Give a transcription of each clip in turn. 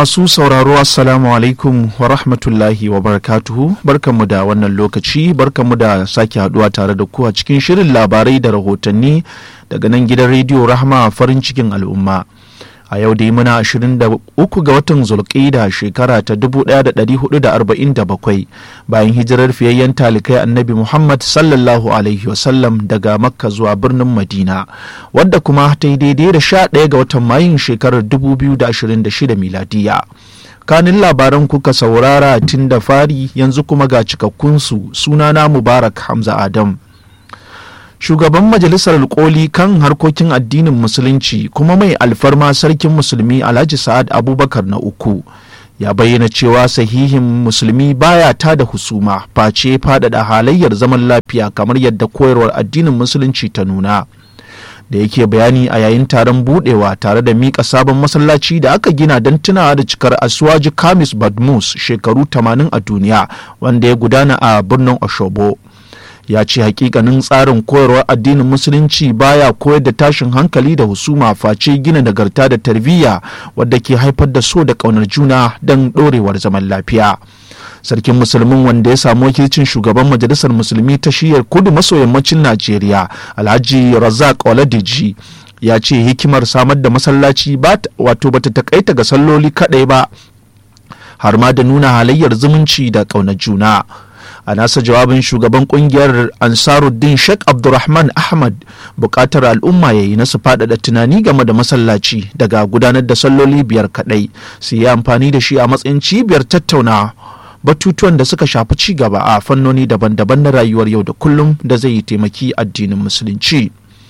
Masu sauraro Assalamu alaikum wa rahmatullahi wa barakatuhu barkanmu da wannan lokaci barkanmu da sake haduwa tare da ku a cikin shirin labarai da rahotanni daga nan gidan rediyo Rahma farin cikin al'umma. A yau dai muna 23 ga watan Zulqa'ida shekara ta 1447 bayan hijirar fiyayyen talikai Annabi Muhammad sallallahu alaihi wasallam daga Makka zuwa birnin Madina wadda kuma ta yi daidai da 11 ga watan Mayun shekarar 2026 miladiya. kanin labaran kuka saurara tun da fari yanzu kuma ga cikakkunsu sunana Mubarak Hamza Adam. shugaban majalisar koli kan harkokin addinin musulunci kuma mai alfarma sarkin musulmi alhaji sa'ad abubakar na uku ya bayyana cewa sahihin musulmi baya ta da husuma face faɗaɗa halayyar zaman lafiya kamar yadda koyarwar addinin musulunci ta nuna da yake bayani a yayin taron budewa tare da mika sabon masallaci da aka gina don tunawa da cikar asuwaji kamis badmus shekaru 80 a duniya wanda ya gudana a birnin oshobo ya ce hakikanin tsarin koyarwar addinin musulunci baya koyar da tashin hankali da husuma face gina nagarta da tarbiyya wadda ke haifar da so da ƙaunar juna don ɗorewar zaman lafiya sarkin musulmin wanda ya samu wakilcin shugaban majalisar musulmi ta shiyar kudu maso yammacin najeriya alhaji razak oladiji ya ce hikimar samar da masallaci wato bata takaita ga salloli kaɗai ba har ma da nuna halayyar zumunci da ƙaunar juna a nasa jawabin shugaban kungiyar ansaruddin sheikh abdulrahman ahmad bukatar al'umma ya yi nasu faɗaɗa tunani game da masallaci daga gudanar da salloli biyar kaɗai su yi amfani da shi a matsayin cibiyar tattauna batutuwan da suka shafi ci gaba a fannoni daban-daban na rayuwar yau da kullum da zai yi taimaki addinin musulunci.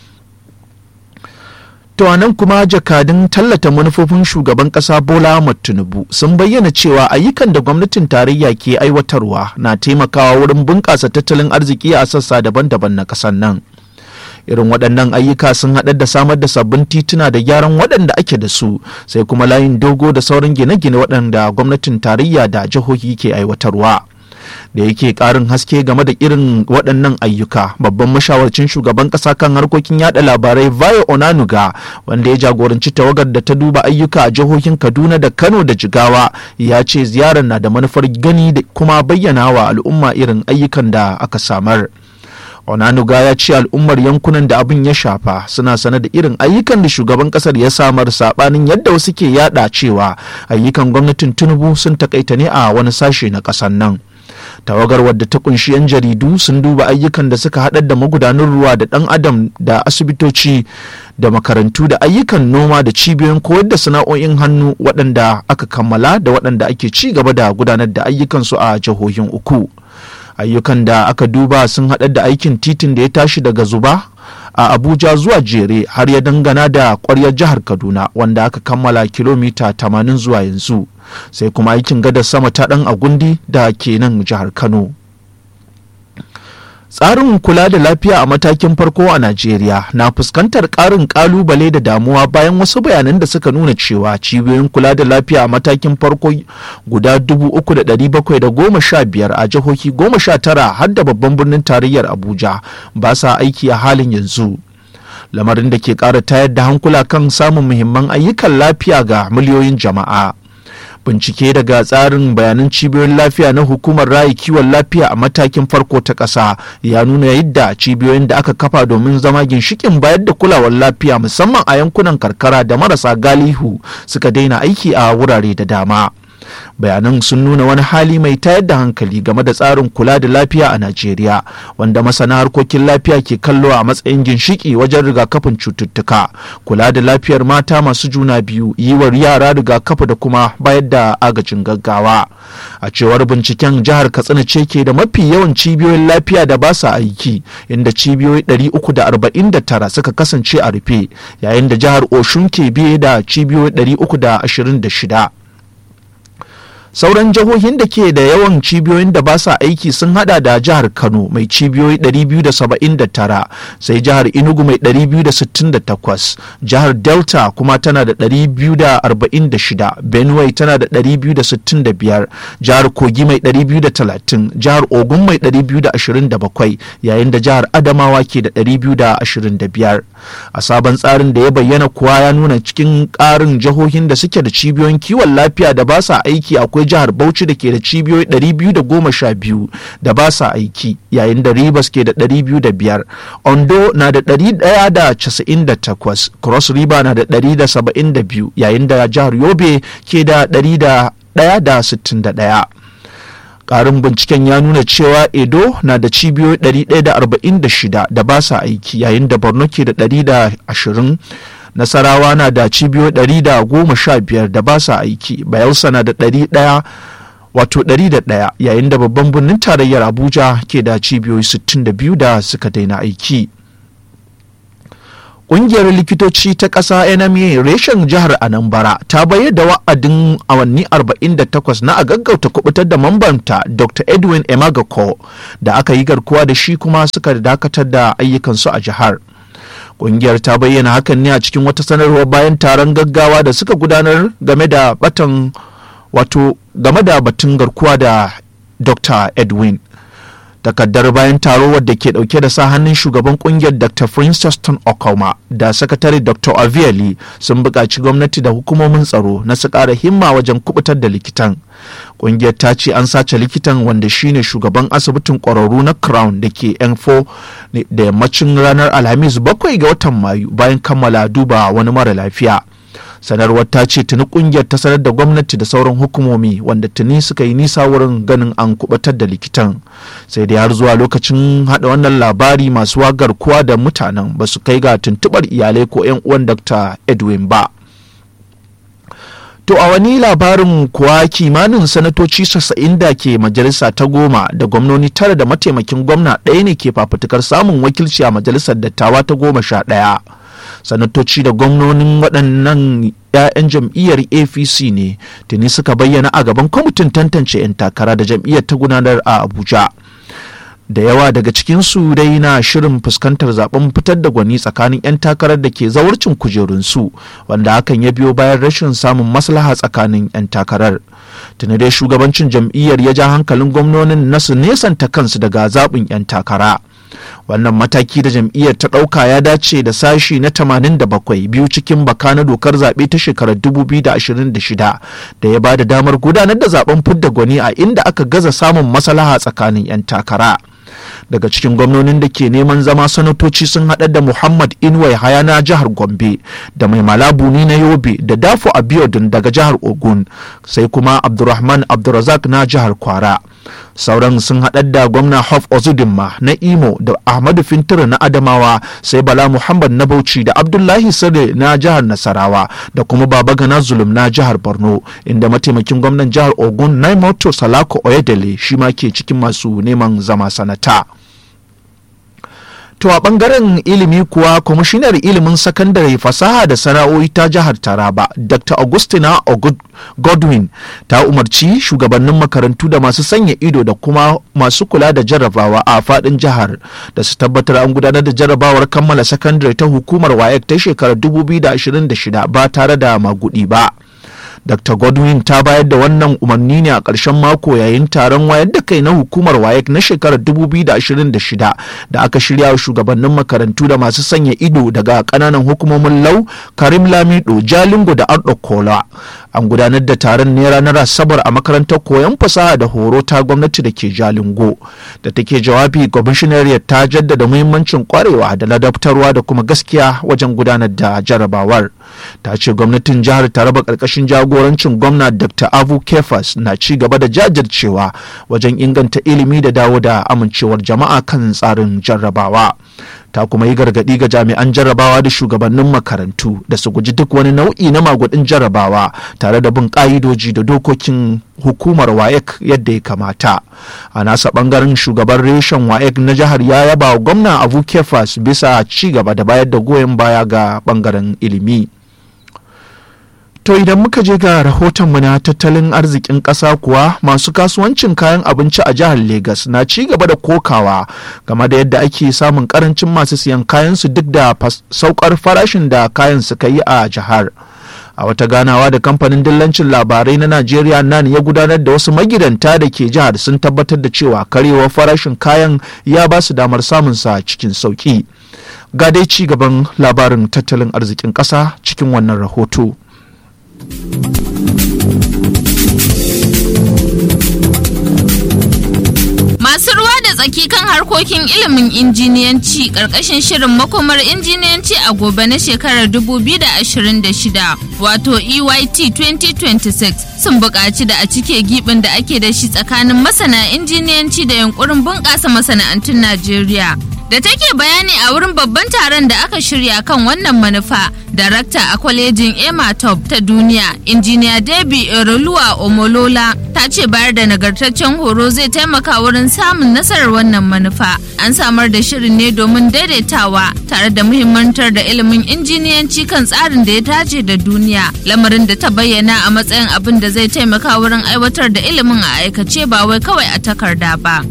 To nan kuma jakadun tallata manufofin shugaban kasa Bola Ahmed Tinubu sun bayyana cewa ayyukan da gwamnatin tarayya ke aiwatarwa na taimakawa wurin bunƙasa tattalin arziki a sassa daban-daban na ƙasar nan. Irin waɗannan ayyuka sun haɗar da samar da sabbin tituna da gyaran waɗanda ake da su sai kuma layin dogo da sauran gine-gine waɗanda gwamnatin tarayya da jihohi ke aiwatarwa. da yake karin haske game da irin waɗannan ayyuka babban mashawarcin shugaban ƙasa kan harkokin yada labarai vayo onanuga wanda ya jagoranci tawagar da ta duba ayyuka a jihohin kaduna da kano da jigawa ya ce ziyarar na da manufar gani da kuma bayyana wa al'umma irin ayyukan da aka samar onanuga ya ce al'ummar yankunan da abin ya shafa suna sane da irin ayyukan da shugaban kasar ya samar sabanin yadda wasu ke yada cewa ayyukan gwamnatin tinubu sun takaita ne a wani sashe na ƙasar nan tawagar wadda ta kunshi 'yan jaridu sun duba ayyukan da suka haɗar da magudanan ruwa da ɗan adam da asibitoci da makarantu da ayyukan noma da cibiyoyin koyar da sana'o'in hannu waɗanda aka kammala da waɗanda ake ci gaba da gudanar da ayyukansu a jihohin uku ayyukan da aka duba sun haɗar da aikin titin da ya tashi daga zuba a abuja zuwa jere har ya dangana da ƙwaryar jihar kaduna wanda aka kammala kilomita 80 zuwa yanzu sai kuma aikin gadar sama ta ɗan agundi da ke nan jihar kano tsarin kula da lafiya a matakin farko a najeriya na fuskantar ƙarin ƙalubale da damuwa bayan wasu bayanan da suka nuna cewa cibiyoyin kula da lafiya a matakin farko guda 3,715 a jihohi 19 har da babban birnin tarayyar abuja ba sa aiki a halin yanzu lamarin da ke ƙara tayar da hankula kan samun muhimman ayyukan lafiya ga miliyoyin jama'a bincike daga tsarin bayanan cibiyoyin lafiya na hukumar rayu kiwon lafiya a matakin farko ta ƙasa ya nuna yadda cibiyoyin da aka kafa domin zama ginshikin bayar da kulawar lafiya musamman a yankunan karkara da marasa galihu suka daina aiki a wurare da dama bayanan sun nuna wani hali mai tayar da hankali game da tsarin kula da lafiya a najeriya wanda masana harkokin lafiya ke kallo a matsayin ginshiki wajen rigakafin cututtuka kula da lafiyar mata masu juna biyu yi wa yara rigakafi da kuma bayar da agajin gaggawa a cewar binciken jihar katsina ce ke da mafi yawan cibiyoyin lafiya da ba sa aiki inda cibiyoyi 349 suka kasance a rufe yayin da jihar oshun ke biye da cibiyoyi 326 sauran jihohin da ke da yawan cibiyoyin da ba sa aiki sun hada da jihar kano mai cibiyoyi 279 sai jihar enugu mai 268 jihar delta kuma tana da 246 benue tana da 265 jihar kogi mai 230 jihar ogun mai 227 yayin da jihar adamawa ke da 225 a sabon tsarin da ya bayyana kuwa ya nuna cikin ƙarin jihohin da suke da cibiyoyin kiwon lafiya da ba sa aiki akwai jihar bauchi da ke da cibiyoyi 212 da ba sa aiki yayin da rivers ke da 205 ondo na da 198 cross river na da 172 yayin da jihar yobe ke da 161 Ƙarin binciken ya nuna cewa Edo na da cibiyoyi 146 da ba sa aiki yayin da Borno ke da 120 Nasarawa na da cibiyoyi 115 da ba sa aiki Bayelsa na da 100 wato 101 yayin da babban birnin tarayyar Abuja ke da cibiyoyi 62 da suka daina aiki. Ƙungiyar likitoci ta ƙasa NMA reshen jihar Anambra ta bayar da wa'adin awanni 48 na a gaggauta kubutar da mambanta Dr. Edwin Emagako da aka yi garkuwa da shi kuma suka dakatar da ayyukansu a jihar. Ƙungiyar ta bayyana hakan ne a cikin wata sanarwar bayan taron gaggawa da suka gudanar game da batan wato game da batun garkuwa da Dr. Edwin. takaddar bayan taro wadda ke dauke da sa hannun shugaban kungiyar dr Franciston okoma da sakatare dr aviali sun buƙaci gwamnati da hukumomin tsaro na su ƙara himma wajen kubutar da likitan kungiyar ta ce an sace likitan wanda shine shugaban asibitin ƙwararru na crown da ke n4 da yammacin ranar alhamis bakwai ga watan mayu bayan kammala duba wani mara lafiya sanarwar ta ce tuni kungiyar ta sanar da gwamnati da sauran hukumomi wanda tuni suka yi nisa wurin ganin an kubatar da likitan sai dai har zuwa lokacin hada wannan labari masu wagar kuwa da mutanen ba su kai ga tuntubar iyalai ko 'yan uwan dr edwin ba To a wani labarin kuwa kimanin sanatoci sassa'in da ke majalisa ta goma da gwamnoni tara da mataimakin gwamna ɗaya ne ke fafutukar samun wakilci a majalisar dattawa ta goma sha ɗaya. sanatoci da gwamnonin waɗannan 'ya'yan jam'iyyar apc ne tuni suka bayyana a gaban kwamitin tantance 'yan takara da jam'iyyar ta gudanar a abuja da yawa daga cikinsu dai na shirin fuskantar zaben fitar da gwani tsakanin 'yan takarar da ke zawarcin kujerunsu wanda hakan ya biyo bayan rashin samun maslaha tsakanin 'yan takarar tuni dai shugabancin jam'iyyar ya ja hankalin gwamnonin na su nesanta kansu daga zaɓin 'yan takara wannan mataki da jam'iyyar ta ɗauka ya dace da sashi na 87 biyu cikin baka na dokar zaɓe ta shekarar 2026 da ya ba da damar gudanar da zaben fidda gwani a inda aka gaza samun maslaha tsakanin 'yan takara daga cikin gwamnonin da ke neman zama sanatoci sun haɗa da muhammad inuwai haya na jihar gombe da mai malabuni na yobe da dafo abiodun daga jihar ogun sai kuma abdurrahman abdurrazak na jihar kwara sauran sun haɗar da gwamna hof ozudinma na imo da ahmadu fintiri na adamawa sai bala muhammad na bauchi da abdullahi sade na jihar nasarawa da kuma baba gana zulum na jihar borno inda mataimakin gwamnan jihar ogun naimoto salako oyedele shi ma ke cikin masu neman zama sanata To a ɓangaren ilimi kuwa kwamishinar ilimin sakandare fasaha da sana'o'i ta jihar Taraba Dr. Augustina Godwin ta umarci shugabannin makarantu da masu sanya ido da kuma masu kula da jarrabawa a faɗin jihar da su tabbatar an gudanar da jarrabawar kammala sakandare ta hukumar WAEC ta shekarar 2026 ba tare da magudi ba. Dr. Godwin ta bayar da wannan umarni ne a ƙarshen mako yayin taron wayar da kai na hukumar WAEC na shekarar 2026 da aka shirya wa shugabannin makarantu da masu sanya ido daga ƙananan hukumomin Lau, Karim Lamido, Jalingo da Ardo Kola. An gudanar da taron ne ranar Asabar a makarantar koyon fasaha da horo ta gwamnati da ke Jalingo. Da take jawabi kwamishinariyar ta jaddada muhimmancin kwarewa da ladabtarwa da kuma gaskiya wajen gudanar da jarabawar. Ta ce gwamnatin jihar Taraba ƙarƙashin jago jagorancin gwamna dr abu kefas na ci gaba da jajircewa wajen inganta ilimi da dawo da amincewar jama'a kan tsarin jarrabawa ta kuma yi gargaɗi ga jami'an jarrabawa da shugabannin makarantu da su guji duk wani nau'i na magudin jarrabawa tare da bin ƙa'idoji da dokokin hukumar waec yadda ya kamata a nasa ɓangaren shugaban reshen waec na jihar ya yaba wa gwamna abu kefas bisa ci gaba da bayar da goyon baya ga ɓangaren ilimi To idan muka je ga rahotonmu na tattalin arzikin ƙasa kuwa masu kasuwancin kayan abinci a jihar Legas na ci gaba da kokawa game da yadda ake samun karancin masu siyan kayansu duk da saukar farashin da kayan suka yi a jihar. A wata ganawa da kamfanin dillancin labarai na Najeriya nan ya gudanar da wasu magidanta da ke jihar sun tabbatar da cewa karewar farashin kayan ya ba su damar samunsa cikin sauki. Ga dai ci gaban labarin tattalin arzikin ƙasa cikin wannan rahoto. Masu ruwa da tsaki kan harkokin ilimin injiniyanci ƙarƙashin shirin makomar injiniyanci a gobe na shekarar 2026 wato EYT 2026 sun buƙaci da a cike gibin da ake da shi tsakanin masana injiniyanci da yunkurin bunƙasa masana'antun Najeriya. da take bayani a wurin babban taron da aka shirya kan wannan manufa darakta a kwalejin ematop ta duniya injiniya debi eroluwa omolola ta ce bayar da nagartaccen horo zai taimaka wurin samun nasarar wannan manufa an samar da shirin ne domin daidaitawa tare da muhimmantar da ilimin injiniyanci kan tsarin da ya dace da duniya lamarin da ta bayyana a matsayin abin da zai taimaka wurin aiwatar da ilimin a aikace ba wai kawai a takarda ba.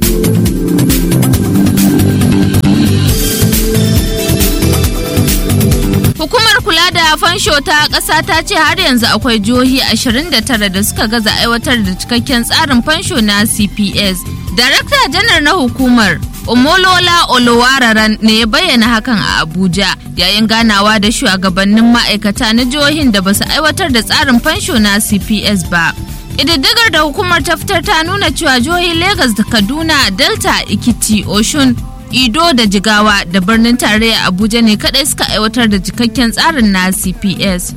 Hukumar kula da fansho ta ƙasa ta ce har yanzu akwai jihohi 29 da suka gaza aiwatar da cikakken tsarin fansho na CPS. Darakta janar na hukumar Omolola Olowararan ne ya bayyana hakan a Abuja yayin ganawa da shugabannin ma'aikata na jihohin da basu aiwatar da tsarin fansho na CPS ba. Ƙididdigar da hukumar ta fitar ta nuna cewa jihohin Legas da Kaduna, Delta, Ikiti, Oshun, Ido da Jigawa da birnin tarayya Abuja ne kadai suka aiwatar da cikakken tsarin na CPS.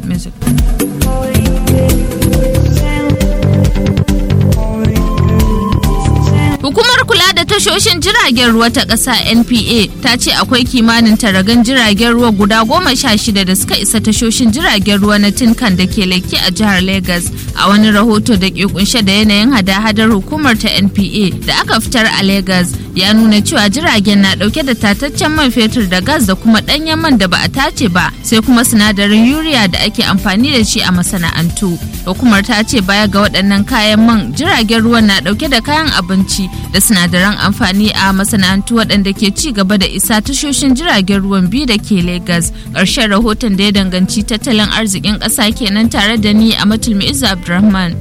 Hukumar kula da tashoshin jiragen ruwa ta ƙasa NPA ta ce akwai kimanin taragan jiragen ruwa guda goma sha shida da suka isa tashoshin jiragen ruwa na Tinkan da ke leke a jihar Legas a wani rahoto da ke kunshe da yanayin hada-hadar hukumar ta NPA da aka fitar a Legas ya nuna cewa jiragen na dauke da tataccen man fetur da gas da kuma ɗanyen man da ba a tace ba sai kuma sinadarin yuriya da ake amfani da shi a masana'antu. Hukumar ta ce baya ga waɗannan kayan man jiragen ruwan na dauke da kayan abinci da sinadaran amfani a masana'antu waɗanda ke ci gaba da isa tashoshin jiragen ruwan biyu da ke Legas. Ƙarshen rahoton da ya danganci tattalin arzikin ƙasa kenan tare da ni a Matulmi Izza Abdulrahman.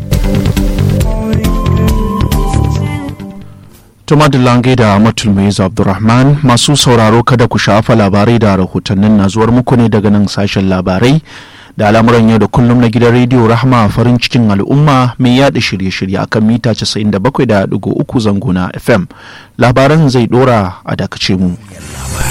Tuma da lange da Matulmi Izza Abdulrahman masu sauraro kada ku shafa labarai da rahotannin na zuwar muku ne daga nan sashen labarai. da al'amuran yau da kullum na gidan rediyo rahama farin cikin al'umma mai yada shirye-shirye akan mita 97.3 zango na fm labaran zai dora a dakace mu